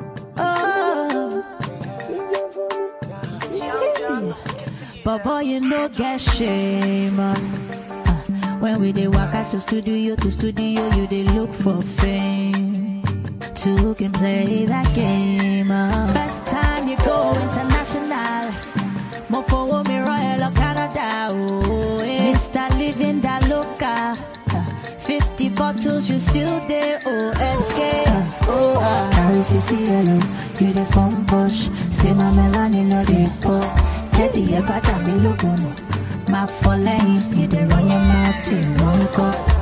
Oh. But boy, you no get shame. uh. Uh, when we dey waka to studio to studio, you dey look for fame. Two can play that game. uh. First time you go international. Mo fowó mi rán ẹ lọ Canada. Oh, eh. Mr. Living Da Loca. Uh, 50 bottles, you still there. Oh, escape. Oh, uh. Carry CCLO, you the phone push. Say my melanin no dey pop. Teddy, you got a me look on. My for lane, you the run your mouth, say one cup.